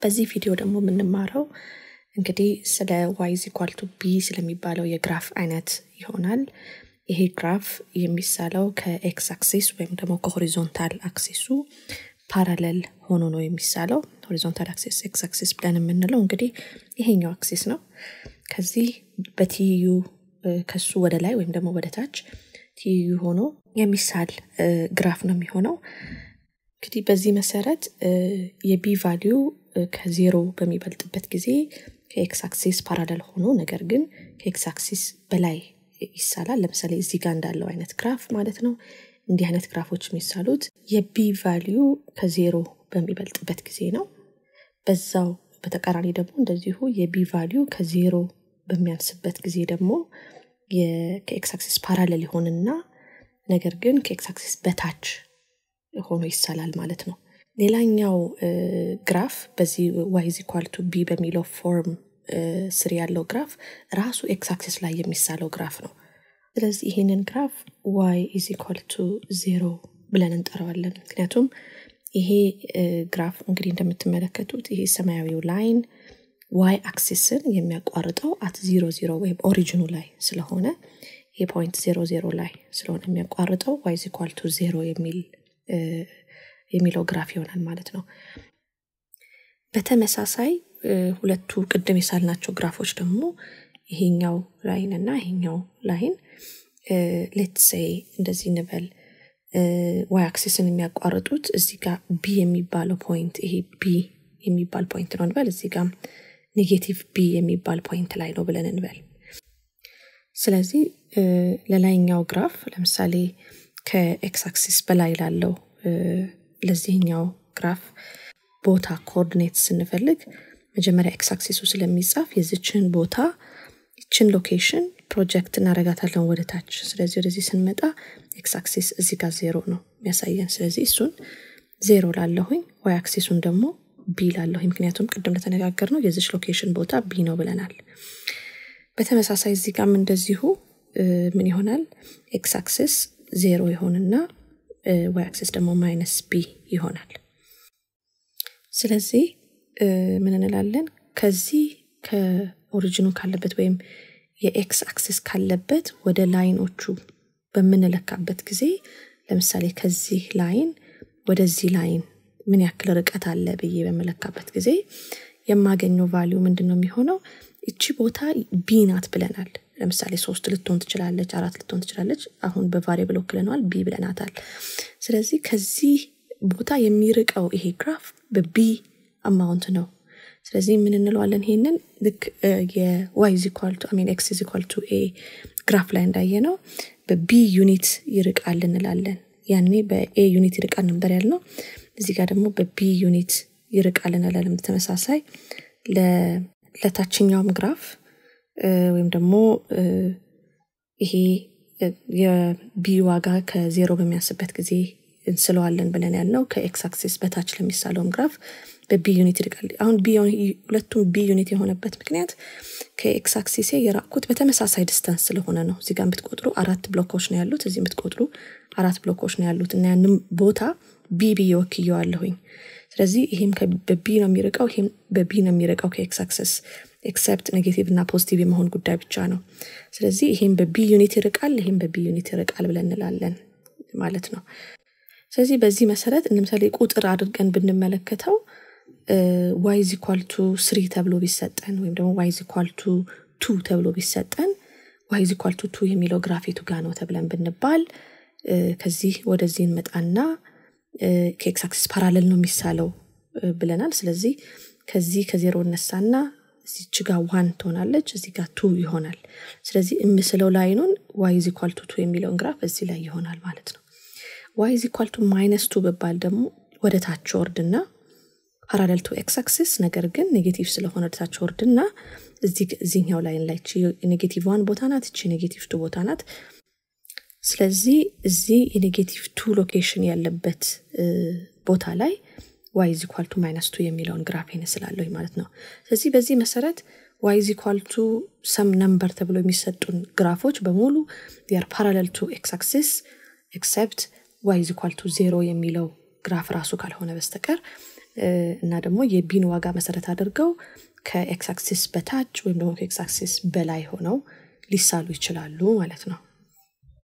በዚህ ቪዲዮ ደግሞ የምንማረው እንግዲህ ስለ ዋይዝ ኢኳል ቱ ቢ ስለሚባለው የግራፍ አይነት ይሆናል። ይሄ ግራፍ የሚሳለው ከኤክስ አክሲስ ወይም ደግሞ ከሆሪዞንታል አክሲሱ ፓራለል ሆኖ ነው የሚሳለው። ሆሪዞንታል አክሲስ ኤክስ አክሲስ ብለን የምንለው እንግዲህ ይሄኛው አክሲስ ነው። ከዚህ በትይዩ ከሱ ወደ ላይ ወይም ደግሞ ወደ ታች ትይዩ ሆኖ የሚሳል ግራፍ ነው የሚሆነው። እንግዲህ በዚህ መሰረት የቢ ቫሊዩ ከዜሮ በሚበልጥበት ጊዜ ከኤክስ አክሲስ ፓራለል ሆኖ ነገር ግን ከኤክስ አክሲስ በላይ ይሳላል። ለምሳሌ እዚህ ጋር እንዳለው አይነት ግራፍ ማለት ነው። እንዲህ አይነት ግራፎች የሚሳሉት የቢ ቫሊዩ ከዜሮ በሚበልጥበት ጊዜ ነው። በዛው በተቃራኒ ደግሞ እንደዚሁ የቢ ቫሊዩ ከዜሮ በሚያንስበት ጊዜ ደግሞ ከኤክስ አክሲስ ፓራለል ይሆንና ነገር ግን ከኤክስ አክሲስ በታች ሆኖ ይሳላል ማለት ነው። ሌላኛው ግራፍ በዚህ ዋይዝ ኢኳል ቱ ቢ በሚለው ፎርም ስር ያለው ግራፍ ራሱ ኤክስ አክሲስ ላይ የሚሳለው ግራፍ ነው። ስለዚህ ይህንን ግራፍ ዋይ ኢዝ ኢኳል ቱ ዜሮ ብለን እንጠራዋለን። ምክንያቱም ይሄ ግራፍ እንግዲህ እንደምትመለከቱት ይሄ ሰማያዊው ላይን ዋይ አክሲስን የሚያቋርጠው አት ዜሮ ዜሮ ወይም ኦሪጂኑ ላይ ስለሆነ ይሄ ፖይንት ዜሮ ዜሮ ላይ ስለሆነ የሚያቋርጠው ዋይዝ ኢኳል ቱ ዜሮ የሚል የሚለው ግራፍ ይሆናል ማለት ነው። በተመሳሳይ ሁለቱ ቅድም የሳልናቸው ግራፎች ደግሞ ይሄኛው ላይን እና ይሄኛው ላይን ሌትሴ እንደዚህ እንበል ዋይ አክሲስን የሚያቋርጡት እዚህ ጋር ቢ የሚባለው ፖይንት ይሄ ቢ የሚባል ፖይንት ነው እንበል። እዚህ ጋር ኔጌቲቭ ቢ የሚባል ፖይንት ላይ ነው ብለን እንበል። ስለዚህ ለላይኛው ግራፍ ለምሳሌ ከኤክስ አክሲስ በላይ ላለው ለዚህኛው ግራፍ ቦታ ኮኦርዲኔት ስንፈልግ መጀመሪያ ኤክስ አክሲሱ ስለሚጻፍ የዚችን ቦታ ይችን ሎኬሽን ፕሮጀክት እናረጋታለን ወደ ታች። ስለዚህ ወደዚህ ስንመጣ ኤክስ አክሲስ እዚህ ጋር ዜሮ ነው የሚያሳየን። ስለዚህ እሱን ዜሮ ላለሁኝ፣ ዋይ አክሲሱን ደግሞ ቢ ላለሁኝ። ምክንያቱም ቅድም እንደተነጋገር ነው የዚች ሎኬሽን ቦታ ቢ ነው ብለናል። በተመሳሳይ እዚህ ጋም እንደዚሁ ምን ይሆናል ኤክስ አክሲስ ዜሮ ይሆንና ዋይ አክሲስ ደግሞ ማይነስ ቢ ይሆናል። ስለዚህ ምን እንላለን ከዚህ ከኦሪጂኑ ካለበት ወይም የኤክስ አክሲስ ካለበት ወደ ላይኖቹ በምንለካበት ጊዜ ለምሳሌ ከዚህ ላይን ወደዚህ ላይን ምን ያክል ርቀት አለ ብዬ በምለካበት ጊዜ የማገኘው ቫሊዩ ምንድን ነው የሚሆነው? እቺ ቦታ ቢ ናት ብለናል። ለምሳሌ ሶስት ልትሆን ትችላለች፣ አራት ልትሆን ትችላለች። አሁን በቫሪብል ወክለነዋል፣ ቢ ብለናታል። ስለዚህ ከዚህ ቦታ የሚርቀው ይሄ ግራፍ በቢ አማውንት ነው። ስለዚህ ምን እንለዋለን? ይሄንን ልክ የዋይ ዚኳልቱ ሚን ኤክስ ዚኳልቱ ኤ ግራፍ ላይ እንዳየ ነው በቢ ዩኒት ይርቃል እንላለን። ያኔ በኤ ዩኒት ይርቃል ነበር ያልነው። እዚህ ጋር ደግሞ በቢ ዩኒት ይርቃል እንላለን። ተመሳሳይ ለታችኛውም ግራፍ ወይም ደግሞ ይሄ የቢ ዋጋ ከዜሮ በሚያንስበት ጊዜ እንስለዋለን ብለን ያልነው ከኤክስ አክሲስ በታች ለሚሳለውም ግራፍ በቢ ዩኒት ይርቃል። አሁን ሁለቱም ቢ ዩኒት የሆነበት ምክንያት ከኤክስ አክሲሴ የራቅኩት በተመሳሳይ ዲስተንስ ስለሆነ ነው። እዚህ ጋር ብትቆጥሩ አራት ብሎኮች ነው ያሉት፣ እዚህ ብትቆጥሩ አራት ብሎኮች ነው ያሉት እና ያንም ቦታ ቢ ብዬ ወክየዋለሁኝ። ስለዚህ ይሄም በቢ ነው የሚርቀው፣ ይሄም በቢ ነው የሚርቀው ከኤክስ አክሰስ ኤክሰፕት ኔጌቲቭ እና ፖዚቲቭ የመሆን ጉዳይ ብቻ ነው። ስለዚህ ይሄም በቢ ዩኒት ይርቃል፣ ይሄም በቢ ዩኒት ይርቃል ብለን እንላለን ማለት ነው። ስለዚህ በዚህ መሰረት ለምሳሌ ቁጥር አድርገን ብንመለከተው ዋይዝ ኢኳል ቱ ስሪ ተብሎ ቢሰጠን ወይም ደግሞ ዋይዝ ኢኳል ቱ ቱ ተብሎ ቢሰጠን ዋይዝ ኢኳል ቱ ቱ የሚለው ግራፌቱ ጋ ነው ተብለን ብንባል ከዚህ ወደዚህ እንመጣና ከኤክስ አክሲስ ፓራለል ነው የሚሳለው ብለናል። ስለዚህ ከዚህ ከዜሮ እነሳና እዚች ጋ ዋን ትሆናለች፣ እዚህ ጋር ቱ ይሆናል። ስለዚህ የምስለው ላይኑን ዋይዝ ኢኳል ቱ ቱ የሚለውን ግራፍ እዚህ ላይ ይሆናል ማለት ነው። ዋይዝ ኢኳል ቱ ማይነስ ቱ ብባል ደግሞ ወደ ታች ወርድና ፓራለል ቱ ኤክስ አክሲስ ነገር ግን ኔጌቲቭ ስለሆነ ወደ ታች ወርድና እዚህኛው ላይን ላይ ኔጌቲቭ ዋን ቦታ ናት፣ እቺ ኔጌቲቭ ቱ ቦታ ናት። ስለዚህ እዚህ የኔጌቲቭ ቱ ሎኬሽን ያለበት ቦታ ላይ ዋይዝ ኢኳል ቱ ማይነስ ቱ የሚለውን ግራፍ ይመስላለሁ ማለት ነው። ስለዚህ በዚህ መሰረት ዋይዝ ኢኳል ቱ ሰም ነምበር ተብሎ የሚሰጡን ግራፎች በሙሉ ያር ፓራለል ቱ ኤክስ አክሲስ ኤክሰፕት ዋይዝ ኢኳል ቱ ዜሮ የሚለው ግራፍ ራሱ ካልሆነ በስተቀር እና ደግሞ የቢን ዋጋ መሰረት አድርገው ከኤክስ አክሲስ በታች ወይም ደግሞ ከኤክስ አክሲስ በላይ ሆነው ሊሳሉ ይችላሉ ማለት ነው